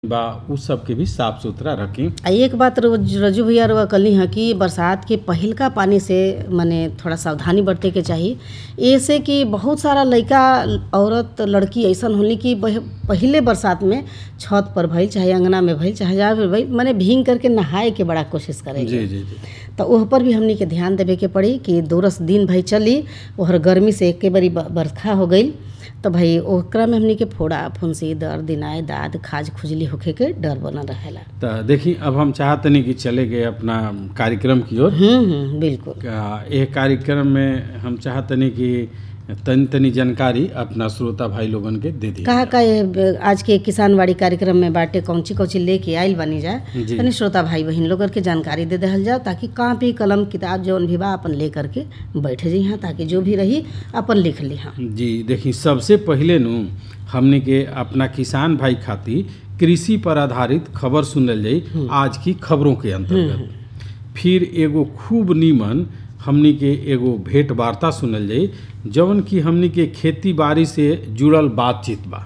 बा उ सबके भी साफ सुथरा रखी आ एक बात रोज- रजू भैया रउआ कहली ह कि बरसात के पहिलका पानी से मने थोड़ा सावधानी बरते के चाही ऐसे कि बहुत सारा लइका औरत लड़की ऐसन होली कि बह- पहिले बरसात में छत पर भइल चाहे अंगना में भइल चाहे जहाँ भी भइल मने भींग करके नहाए के बड़ा कोशिश करे जी जी जी तो ओह पर भी हमनी के ध्यान देवे के पड़ी कि दोरस दिन भाई चली ओहर गर्मी से एके बारी ब- बरखा हो गई तो भाई ओकरा में हमनी के फोड़ा फुंसी दर्द दिनाए दाद खाज खुजली होखे के डर बनल रहेला तो देखी अब हम चाहतनी कि चले गए अपना कार्यक्रम की ओर हम्म हम्म बिल्कुल आ, एह कार्यक्रम में हम चाहतनी कि तनी तनी जानकारी अपना श्रोता भाई लोगन के दे दी कहा का ये आज के किसानवाड़ी कार्यक्रम में बाटे कौची कौची लेके आइल बनी जा जी। तनी श्रोता भाई बहन लोगन के जानकारी दे दहल जाओ ताकि कापी कलम किताब जौन भी बा अपन ले करके बैठ जी हाँ ताकि जो भी रही अपन लिख ली हाँ जी देखी सबसे पहिले नु हमने के अपना किसान भाई खातिर कृषि पर आधारित खबर सुनल जाई आज की खबरों के अंतर्गत फिर एगो खूब नीमन हमनी के एगो भेंट वार्ता सुनल जाई जौन की हमनी के खेती बाड़ी से जुड़ल बातचीत बा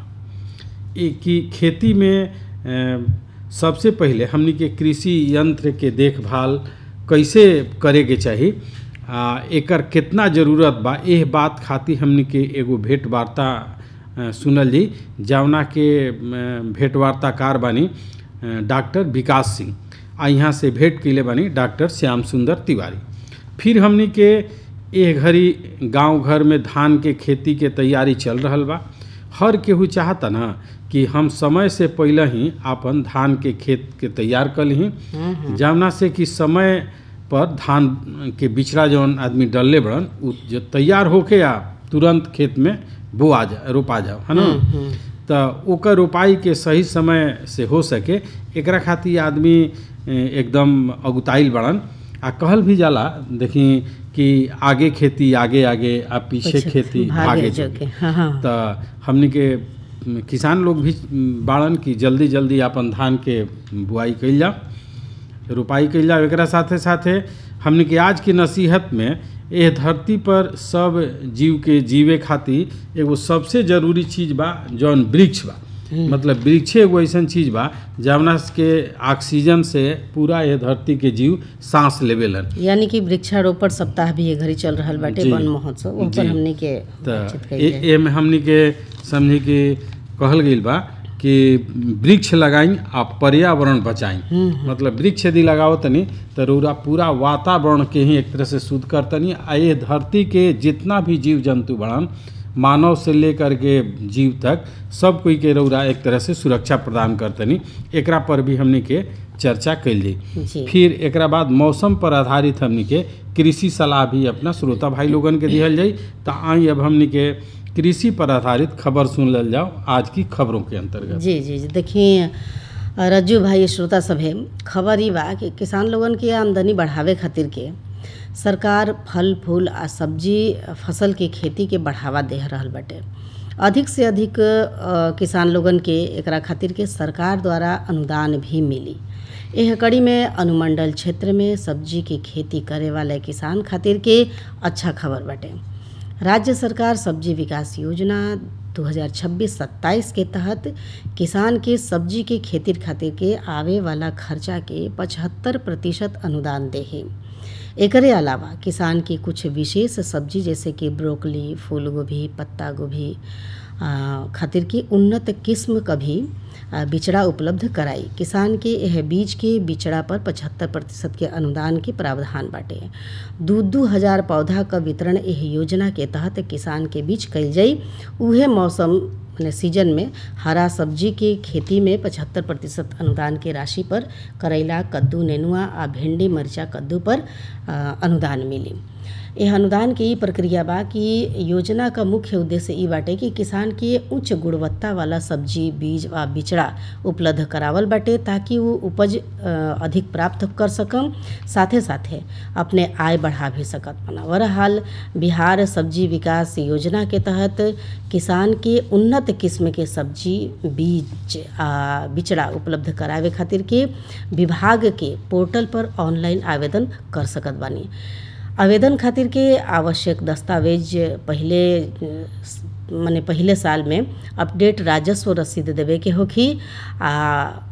ए कि खेती में अ, सबसे पहिले हमनी के कृषि यंत्र के देखभाल कैसे करे के चाही आ एकर कितना जरूरत बा एह बात खातिर हमनी के एगो भेंट वार्ता अ, सुनल जी जवना के अ, भेंट वार्ताकार बानी अ, डॉक्टर विकास सिंह आ यहाँ से भेंट कैले बानी डॉक्टर श्याम सुंदर तिवारी फिर हमनी के एह घड़ी गांव घर में धान के खेती के तैयारी चल रहल बा हर केहू चाहता ना कि हम समय से पहले ही आपन धान के खेत के तैयार कर ली जवना से कि समय पर धान के बिचड़ा जौन आदमी डलले बड़न उ जो तैयार होके आ तुरंत खेत में बोआ जा रोपा जाओ है ना तो ओकर रोपाई के सही समय से हो सके एकरा खातिर आदमी ए, एकदम अगुताइल बड़न आ कहल भी जाला देखी कि आगे खेती आगे आगे आ पीछे खेती भागे भागे जो जो के हाँ हाँ तो हमनी के म, किसान लोग भी म, बाड़न कि जल्दी जल्दी अपन धान के बुआई कइल जाओ रोपाई कइल जाओ एकरा साथे साथे हमनी के आज की नसीहत में एह धरती पर सब जीव के जीवे खातिर एगो सबसे जरूरी चीज बा जौन वृक्ष बा मतलब वृक्षे एगो ऐसन चीज बा जवना के ऑक्सीजन से पूरा ये धरती के जीव सांस लेवेलन यानी कि वृक्षारोपण सप्ताह भी ये घड़ी चल रहल बाटे जी। वन महोत्सव ओह पर जी। हमनी के तो बातचीत कइल जाए। एमे हमनी के समझी कि कहल गइल बा कि वृक्ष लगाई आ पर्यावरण बचाई मतलब वृक्ष यदि लगाओ तनी तो रौरा पूरा वातावरण के ही एक तरह से शुद्ध करतनी आ ये धरती के जितना भी जीव जंतु बड़न मानव से लेकर के जीव तक सब कोई के रौरा एक तरह से सुरक्षा प्रदान करतनी एकरा पर भी हमनी के चर्चा कैल जाई जी फिर एकरा बाद मौसम पर आधारित हमनी के कृषि सलाह भी अपना श्रोता भाई लोगन के दिहल जाई तो आई अब हमनी के कृषि पर आधारित खबर सुन लेल जाओ आज की खबरों के अंतर्गत जी जी जी देखिए रज्जू भाई श्रोता सभे खबर ई बा कि किसान लोगन के आमदनी बढ़ावे खातिर के सरकार फल फूल आ सब्जी फसल के खेती के बढ़ावा दे रहल बाटे अधिक से अधिक अ, किसान लोगन के एकरा खातिर के सरकार द्वारा अनुदान भी मिली एह कड़ी में अनुमंडल क्षेत्र में सब्जी की खेती करे वाले किसान खातिर के अच्छा खबर बाटे राज्य सरकार सब्जी विकास योजना 2026-27 के तहत किसान के सब्जी के खेती खातिर के आवे वाला खर्चा के 75 प्रतिशत अनुदान देही एकरे अलावा किसान की कुछ विशेष सब्जी जैसे कि ब्रोकली फूल गोभी पत्ता गोभी आ, खातिर की उन्नत किस्म का भी आ, बिचड़ा उपलब्ध कराई किसान के यह बीज के बिचड़ा पर 75 प्रतिशत के अनुदान के प्रावधान बाटे दू दू हजार पौधा का वितरण यह योजना के तहत किसान के बीच कइल जाई उहे मौसम माने सीजन में हरा सब्जी के खेती में 75 प्रतिशत अनुदान के राशि पर करैला कद्दू नेनुआ आ भिंडी मरचा कद्दू पर आ, अनुदान मिली यह अनुदान के ई प्रक्रिया बा कि योजना का मुख्य उद्देश्य ई बाटे कि किसान के उच्च गुणवत्ता वाला सब्जी बीज आ बिचड़ा उपलब्ध करावल बाटे ताकि वो उपज अ, अधिक प्राप्त कर सकम साथे साथे अपने आय बढ़ा भी सकत बना बहरहाल बिहार सब्जी विकास योजना के तहत किसान के उन्नत किस्म के सब्जी बीज आ बिचड़ा उपलब्ध करावे खातिर के विभाग के पोर्टल पर ऑनलाइन आवेदन कर सकत बानी आवेदन खातिर के आवश्यक दस्तावेज पहिले मने पहिले साल में अपडेट राजस्व रसीद देवे के होखी आ